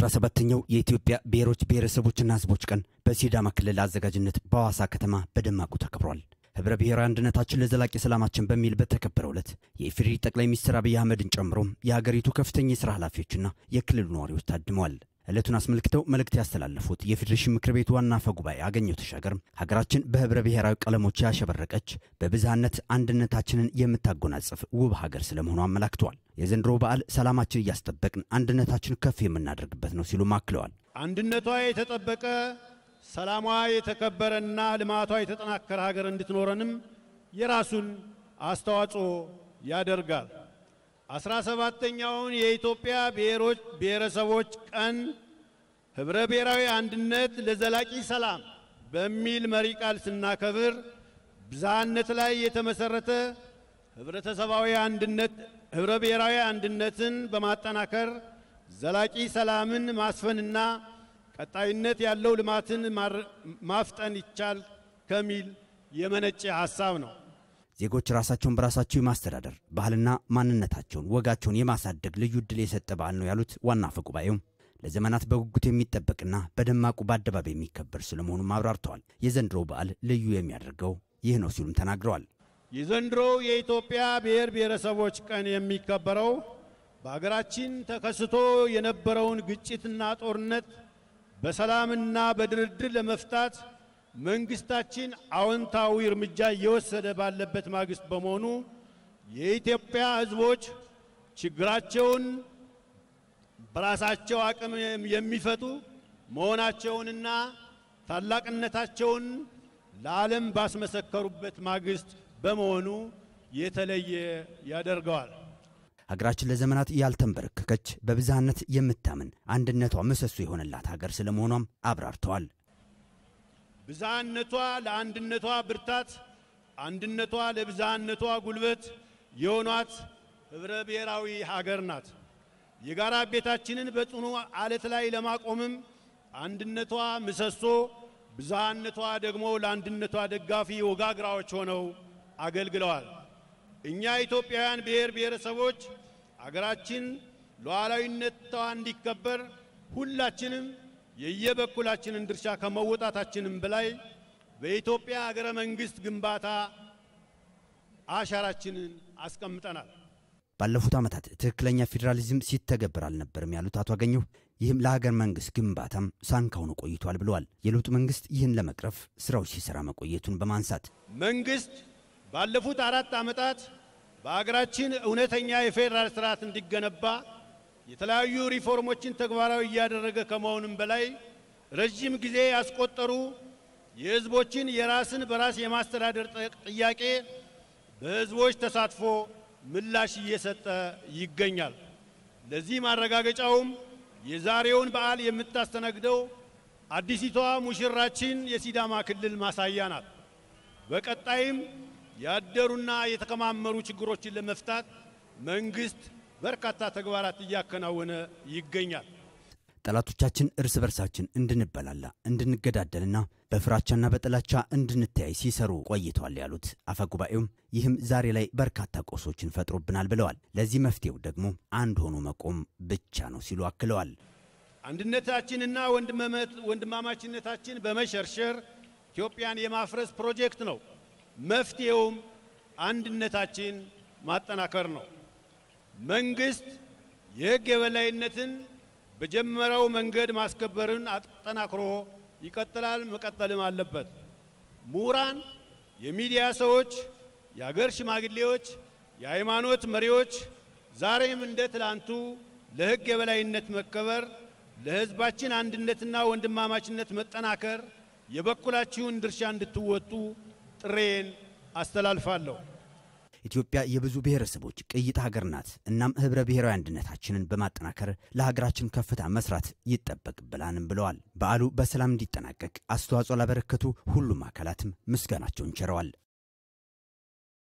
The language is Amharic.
17ኛው የኢትዮጵያ ብሔሮች ብሔረሰቦችና ሕዝቦች ቀን በሲዳማ ክልል አዘጋጅነት በሐዋሳ ከተማ በደማቁ ተከብሯል። ህብረ ብሔራዊ አንድነታችን ለዘላቂ ሰላማችን በሚል በተከበረው ዕለት የኢፌዴሪ ጠቅላይ ሚኒስትር አብይ አህመድን ጨምሮ የሀገሪቱ ከፍተኛ የሥራ ኃላፊዎችና የክልሉ ነዋሪዎች ታድመዋል። ዕለቱን አስመልክተው መልእክት ያስተላለፉት የፌዴሬሽን ምክር ቤት ዋና አፈ ጉባኤ አገኘሁ ተሻገር ሀገራችን በህብረ ብሔራዊ ቀለሞች ያሸበረቀች በብዝሃነት አንድነታችንን የምታጎናጽፍ ውብ ሀገር ስለመሆኑ አመላክተዋል። የዘንድሮ በዓል ሰላማችን እያስጠበቅን አንድነታችን ከፍ የምናደርግበት ነው ሲሉም አክለዋል። አንድነቷ የተጠበቀ ሰላሟ የተከበረና ልማቷ የተጠናከረ ሀገር እንድትኖረንም የራሱን አስተዋጽኦ ያደርጋል። አስራ ሰባተኛውን የኢትዮጵያ ብሔሮች ብሔረሰቦች ቀን ህብረ ብሔራዊ አንድነት ለዘላቂ ሰላም በሚል መሪ ቃል ስናከብር ብዝሃነት ላይ የተመሰረተ ህብረተሰባዊ አንድነት ህብረ ብሔራዊ አንድነትን በማጠናከር ዘላቂ ሰላምን ማስፈንና ቀጣይነት ያለው ልማትን ማፍጠን ይቻል ከሚል የመነጨ ሐሳብ ነው። ዜጎች ራሳቸውን በራሳቸው የማስተዳደር ባህልና ማንነታቸውን፣ ወጋቸውን የማሳደግ ልዩ ዕድል የሰጠ በዓል ነው ያሉት ዋና አፈ ጉባኤው ለዘመናት በጉጉት የሚጠበቅና በደማቁ በአደባባይ የሚከበር ስለመሆኑም አብራርተዋል። የዘንድሮ በዓል ልዩ የሚያደርገው ይህ ነው ሲሉም ተናግረዋል። የዘንድሮው የኢትዮጵያ ብሔር ብሔረሰቦች ቀን የሚከበረው በሀገራችን ተከስቶ የነበረውን ግጭትና ጦርነት በሰላምና በድርድር ለመፍታት መንግስታችን አዎንታዊ እርምጃ እየወሰደ ባለበት ማግስት በመሆኑ የኢትዮጵያ ሕዝቦች ችግራቸውን በራሳቸው አቅም የሚፈቱ መሆናቸውንና ታላቅነታቸውን ለዓለም ባስመሰከሩበት ማግስት በመሆኑ የተለየ ያደርገዋል። ሀገራችን ለዘመናት ያልተንበረከከች በብዝሃነት የምታምን አንድነቷ ምሰሶ የሆነላት ሀገር ስለመሆኗም አብራርተዋል። ብዝሃነቷ ለአንድነቷ ብርታት፣ አንድነቷ ለብዝሃነቷ ጉልበት የሆኗት ህብረ ብሔራዊ ሀገር ናት። የጋራ ቤታችንን በጽኑ አለት ላይ ለማቆምም አንድነቷ ምሰሶ፣ ብዝሃነቷ ደግሞ ለአንድነቷ ደጋፊ ወጋግራዎች ሆነው አገልግለዋል። እኛ ኢትዮጵያውያን ብሔር ብሔረሰቦች አገራችን ሉዓላዊነቷ እንዲከበር ሁላችንም የየበኩላችንን ድርሻ ከመወጣታችንም በላይ በኢትዮጵያ ሀገረ መንግሥት ግንባታ አሻራችንን አስቀምጠናል። ባለፉት ዓመታት ትክክለኛ ፌዴራሊዝም ሲተገበር አልነበርም ያሉት አቶ አገኘሁ ይህም ለሀገር መንግሥት ግንባታም ሳንካ ሆኖ ቆይቷል ብለዋል። የለውጥ መንግሥት ይህን ለመቅረፍ ስራዎች ሲሰራ መቆየቱን በማንሳት መንግሥት ባለፉት አራት ዓመታት በሀገራችን እውነተኛ የፌዴራል ስርዓት እንዲገነባ የተለያዩ ሪፎርሞችን ተግባራዊ እያደረገ ከመሆኑም በላይ ረዥም ጊዜ ያስቆጠሩ የሕዝቦችን የራስን በራስ የማስተዳደር ጥያቄ በሕዝቦች ተሳትፎ ምላሽ እየሰጠ ይገኛል። ለዚህ ማረጋገጫውም የዛሬውን በዓል የምታስተናግደው አዲሲቷ ሙሽራችን የሲዳማ ክልል ማሳያ ናት። በቀጣይም ያደሩና የተከማመሩ ችግሮችን ለመፍታት መንግስት በርካታ ተግባራት እያከናወነ ይገኛል። ጠላቶቻችን እርስ በርሳችን እንድንበላላ እንድንገዳደልና በፍራቻና በጥላቻ እንድንተያይ ሲሰሩ ቆይተዋል ያሉት አፈ ጉባኤውም ይህም ዛሬ ላይ በርካታ ቆሶችን ፈጥሮብናል ብለዋል። ለዚህ መፍትሄው ደግሞ አንድ ሆኖ መቆም ብቻ ነው ሲሉ አክለዋል። አንድነታችንና ወንድማማችነታችን በመሸርሸር ኢትዮጵያን የማፍረስ ፕሮጀክት ነው። መፍትሄውም አንድነታችን ማጠናከር ነው። መንግስት የሕግ የበላይነትን በጀመረው መንገድ ማስከበርን አጠናክሮ ይቀጥላል፣ መቀጠልም አለበት። ምሁራን፣ የሚዲያ ሰዎች፣ የአገር ሽማግሌዎች፣ የሃይማኖት መሪዎች ዛሬም እንደ ትላንቱ ለሕግ የበላይነት መከበር፣ ለሕዝባችን አንድነትና ወንድማማችነት መጠናከር የበኩላችሁን ድርሻ እንድትወጡ ጥሬን አስተላልፋለሁ። ኢትዮጵያ የብዙ ብሔረሰቦች ቅይጥ ሀገር ናት። እናም ህብረ ብሔራዊ አንድነታችንን በማጠናከር ለሀገራችን ከፍታ መስራት ይጠበቅብናልም ብለዋል። በዓሉ በሰላም እንዲጠናቀቅ አስተዋጽኦ ላበረከቱ ሁሉም አካላትም ምስጋናቸውን ቸረዋል።